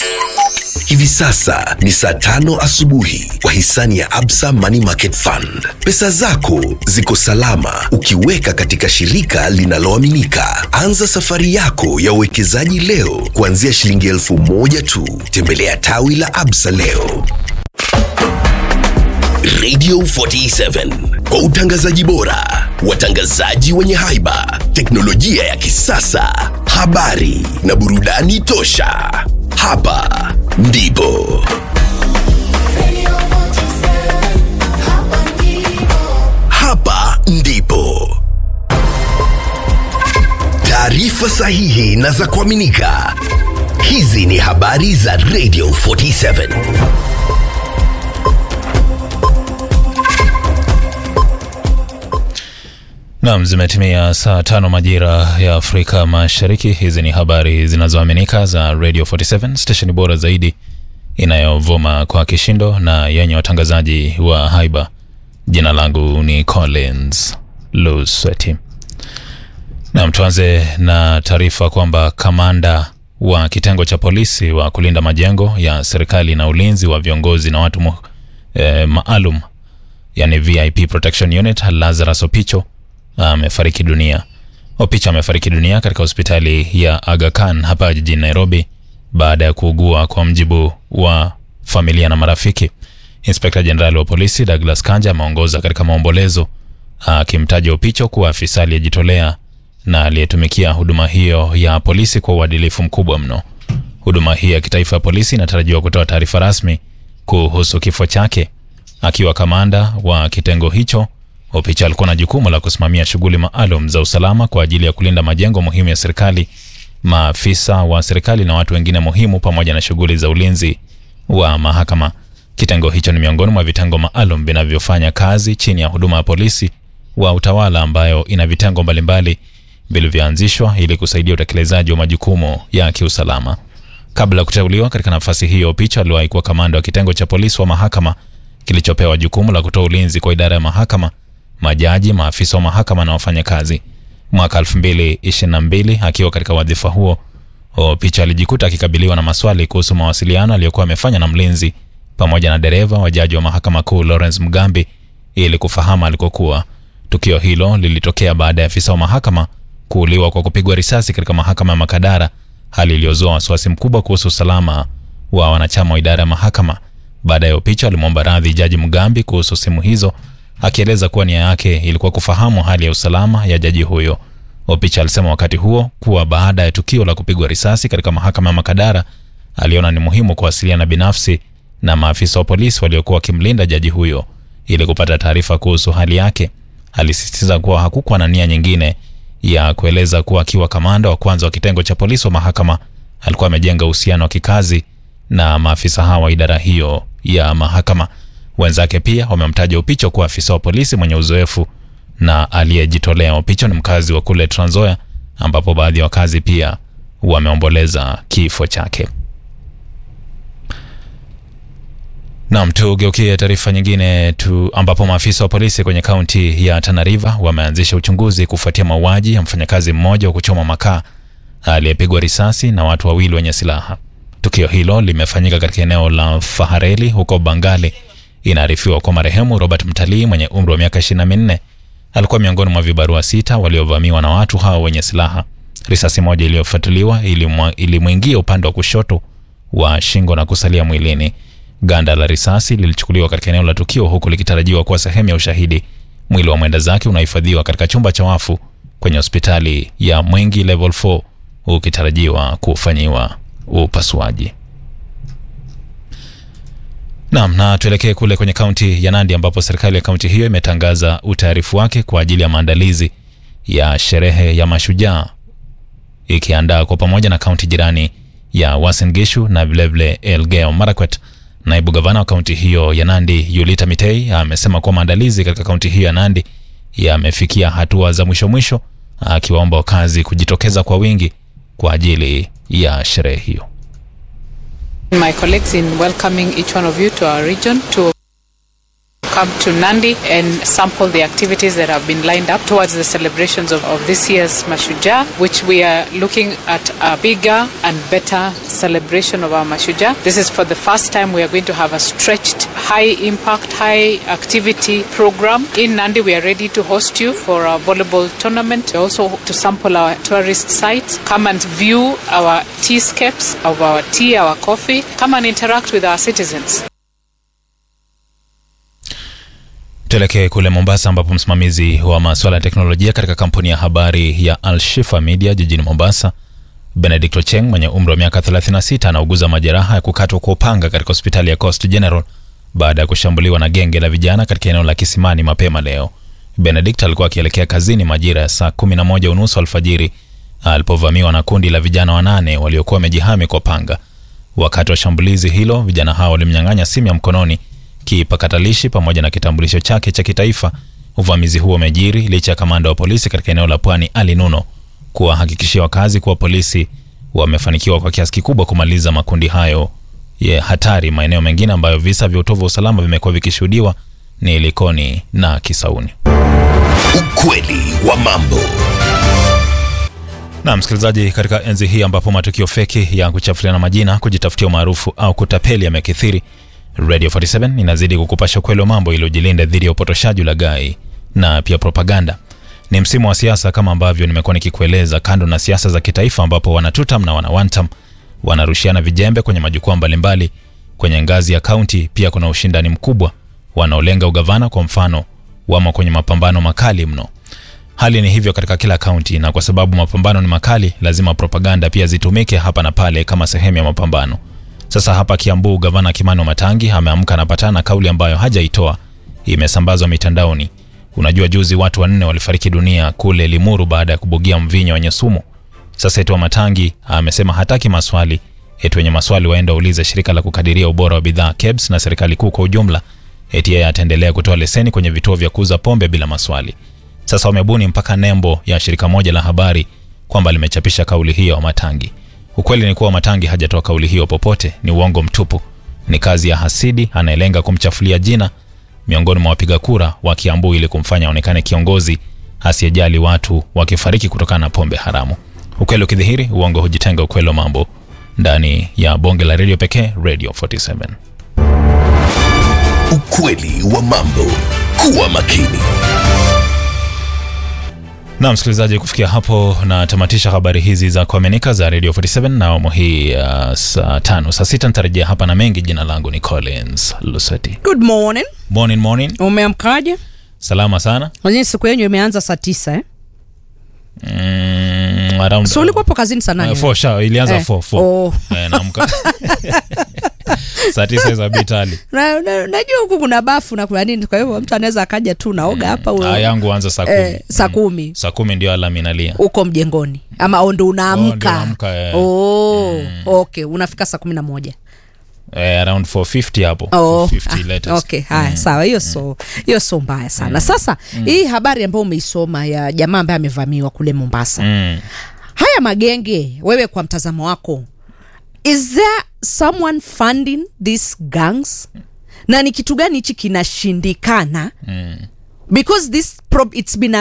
Hivi sasa ni saa tano asubuhi kwa hisani ya Absa Money Market Fund. Pesa zako ziko salama ukiweka katika shirika linaloaminika. Anza safari yako ya uwekezaji leo kuanzia shilingi elfu moja tu. Tembelea tawi la Absa leo. Radio 47 kwa utangazaji bora, watangazaji wenye haiba, teknolojia ya kisasa, habari na burudani tosha. Hapa ndipo hapa ndipo taarifa sahihi na za kuaminika. Hizi ni habari za Radio 47. Nam, zimetimia saa tano majira ya Afrika Mashariki. Hizi ni habari zinazoaminika za Radio 47 stesheni bora zaidi inayovuma kwa kishindo na yenye watangazaji wa haiba. Jina langu ni Collins Lusweti. Nam, tuanze na taarifa kwamba kamanda wa kitengo cha polisi wa kulinda majengo ya serikali na ulinzi wa viongozi na watu mu, eh, maalum yani VIP Protection Unit Lazarus Opicho amefariki dunia. Opicha amefariki dunia katika hospitali ya Aga Khan hapa jijini Nairobi baada ya kuugua, kwa mjibu wa familia na marafiki. Inspekta Jenerali wa polisi Douglas Kanja ameongoza katika maombolezo akimtaja Opicho kuwa afisa aliyejitolea na aliyetumikia huduma hiyo ya polisi kwa uadilifu mkubwa mno. Huduma hii ya kitaifa ya polisi inatarajiwa kutoa taarifa rasmi kuhusu kifo chake. Akiwa kamanda wa kitengo hicho Opicha alikuwa na jukumu la kusimamia shughuli maalum za usalama kwa ajili ya kulinda majengo muhimu ya serikali, maafisa wa serikali na watu wengine muhimu, pamoja na shughuli za ulinzi wa mahakama. Kitengo hicho ni miongoni mwa vitengo maalum vinavyofanya kazi chini ya huduma ya polisi wa utawala, ambayo ina vitengo mbalimbali vilivyoanzishwa ili kusaidia utekelezaji wa majukumu ya kiusalama. Kabla ya kuteuliwa katika nafasi hiyo, Opicha aliwahi kuwa kamanda wa kitengo cha polisi wa mahakama kilichopewa jukumu la kutoa ulinzi kwa idara ya mahakama majaji, maafisa wa mahakama na wafanyakazi. Mwaka 2022 akiwa katika wadhifa huo, Opicha alijikuta akikabiliwa na maswali kuhusu mawasiliano aliyokuwa amefanya na mlinzi pamoja na dereva wa jaji wa mahakama kuu Lawrence Mugambi ili kufahamu alikokuwa. Tukio hilo lilitokea baada ya afisa wa mahakama kuuliwa kwa kupigwa risasi katika mahakama ya Makadara, hali iliyozua wasiwasi mkubwa kuhusu usalama wa wanachama wa idara ya mahakama. Baadaye Opicha alimwomba radhi jaji Mugambi kuhusu simu hizo akieleza kuwa nia yake ilikuwa kufahamu hali ya usalama ya jaji huyo. Opicha alisema wakati huo kuwa baada ya tukio la kupigwa risasi katika mahakama ya Makadara aliona ni muhimu kuwasiliana binafsi na maafisa wa polisi waliokuwa wakimlinda jaji huyo ili kupata taarifa kuhusu hali yake. Alisisitiza kuwa hakukuwa na nia nyingine ya kueleza kuwa akiwa kamanda wa kwanza wa kitengo cha polisi wa mahakama alikuwa amejenga uhusiano wa kikazi na maafisa hawa wa idara hiyo ya mahakama. Wenzake pia wamemtaja Opicho kuwa afisa wa polisi mwenye uzoefu na aliyejitolea. Opicho ni mkazi wa kule Trans Nzoia, ambapo baadhi ya wakazi pia wameomboleza kifo chake. Naam, tugeukie taarifa nyingine tu, ambapo maafisa wa polisi kwenye kaunti ya Tana River wameanzisha uchunguzi kufuatia mauaji ya mfanyakazi mmoja wa kuchoma makaa aliyepigwa risasi na watu wawili wenye silaha. Tukio hilo limefanyika katika eneo la Fahareli huko Bangali. Inaarifiwa kwa marehemu Robert Mtalii mwenye umri wa miaka 24 alikuwa miongoni mwa vibarua sita waliovamiwa na watu hao wenye silaha. Risasi moja iliyofuatiliwa ilimwingia upande wa kushoto wa shingo na kusalia mwilini. Ganda la risasi lilichukuliwa katika eneo la tukio huku likitarajiwa kuwa sehemu ya ushahidi. Mwili wa mwenda zake unahifadhiwa katika chumba cha wafu kwenye hospitali ya Mwingi level 4 ukitarajiwa kufanyiwa upasuaji. Naam, na tuelekee kule kwenye kaunti ya Nandi ambapo serikali ya kaunti hiyo imetangaza utayarifu wake kwa ajili ya maandalizi ya sherehe ya Mashujaa, ikiandaa kwa pamoja na kaunti jirani ya Uasin Gishu na vilevile Elgeyo Marakwet. Naibu gavana wa kaunti hiyo ya Nandi Yulita Mitei amesema kuwa maandalizi katika kaunti hiyo ya Nandi yamefikia hatua za mwisho mwisho, akiwaomba wakazi kujitokeza kwa wingi kwa ajili ya sherehe hiyo. My colleagues in welcoming each one of you to our region to come to Nandi and sample the activities that have been lined up towards the celebrations of, of this year's Mashujaa, which we are looking at a bigger and better celebration of our Mashujaa. This is for the first time we are going to have a stretched, high impact, high activity program. In Nandi, we are ready to host you for our volleyball tournament, also to sample our tourist sites. Come and view our teascapes of our tea, our coffee. Come and interact with our citizens. Tuelekee kule Mombasa ambapo msimamizi wa masuala ya teknolojia katika kampuni ya habari ya Alshifa Media jijini Mombasa, Benedict Ocheng mwenye umri wa miaka 36 anauguza majeraha ya kukatwa kwa upanga katika hospitali ya Coast General baada ya kushambuliwa na genge la vijana katika eneo la Kisimani mapema leo. Benedict alikuwa akielekea kazini majira ya saa 11 unusu alfajiri alipovamiwa na kundi la vijana wanane waliokuwa wamejihami kwa panga. Wakati wa shambulizi hilo, vijana hao walimnyang'anya simu ya mkononi kipakatalishi pamoja na kitambulisho chake cha kitaifa. Uvamizi huo umejiri licha ya kamanda wa polisi katika eneo la Pwani Ali Nuno kuwahakikishia wakazi kuwa polisi wamefanikiwa kwa kiasi kikubwa kumaliza makundi hayo ya hatari. Maeneo mengine ambayo visa vya utovu wa usalama vimekuwa vikishuhudiwa ni Likoni na Kisauni. Ukweli wa mambo. Na msikilizaji, katika enzi hii ambapo matukio feki ya kuchafuliana majina, kujitafutia umaarufu au kutapeli yamekithiri, Radio 47 inazidi kukupasha ukweli wa mambo ili ujilinde dhidi ya upotoshaji, ulaghai na pia propaganda. Ni msimu wa siasa kama ambavyo nimekuwa nikikueleza. Kando na siasa za kitaifa, ambapo wanatutam na wanawantam wanarushiana vijembe kwenye majukwaa mbalimbali kwenye ngazi ya kaunti, pia kuna ushindani mkubwa. Wanaolenga ugavana kwa mfano, wamo kwenye mapambano makali mno. Hali ni hivyo katika kila kaunti, na kwa sababu mapambano ni makali, lazima propaganda pia zitumike hapa na pale kama sehemu ya mapambano. Sasa hapa Kiambu, gavana Kimani Matangi ameamka anapatana na kauli ambayo hajaitoa, imesambazwa mitandaoni. Unajua, juzi watu wanne walifariki dunia kule Limuru baada ya kubugia mvinyo wenye sumu. Sasa Etwa Matangi amesema hataki maswali, eti wenye maswali waenda ulize shirika la kukadiria ubora wa bidhaa KEBS na serikali kuu kwa ujumla. Eti yeye ataendelea kutoa leseni kwenye vituo vya kuuza pombe bila maswali. Sasa wamebuni mpaka nembo ya shirika moja la habari kwamba limechapisha kauli hiyo ya Matangi. Ukweli ni kuwa Matangi hajatoa kauli hiyo popote, ni uongo mtupu. Ni kazi ya hasidi anayelenga kumchafulia jina miongoni mwa wapiga kura wa Kiambu ili kumfanya aonekane kiongozi asiyejali watu wakifariki kutokana na pombe haramu. Ukweli ukidhihiri, uongo hujitenga. Ukweli wa mambo ndani ya bonge la redio pekee, Radio 47. Ukweli wa mambo. Kuwa makini. Na msikilizaji, kufikia hapo natamatisha habari hizi za kuaminika za Radio 47 na awamu hii ya saa tano. Saa sita nitarejea hapa na mengi. Jina langu ni Collins Luseti. Good morning. Morning, morning. Umeamkaje? Salama sana. Wenyewe siku yenyu imeanza saa tisa eh? Mm, around, So ulikuwa hapo kazini saa nane? uh, four, sha, ilianza Eh. 4 Oh. Eh, naamka saa tisa za bitali. Na- na- Najua huku kuna bafu na kuna nini, kwa hivyo mtu anaweza akaja tu naoga hapa u- Ah, yangu anza saa kumi. eh, saa kumi Saa kumi ndio alam inalia. uko mjengoni ama o ndo Oh, ndio unaamka naamka, eh. oh, okay unafika saa kumi na moja Eh, around 450 hapo. Oh, 450 ah, latest. okay haya sawa hiyo so hiyo so mbaya sana sasa hii habari ambayo umeisoma ya jamaa ambaye amevamiwa kule mombasa Mm. haya magenge wewe kwa mtazamo wako is there someone funding these gangs na ni kitu gani hichi kinashindikana because this prob it's been a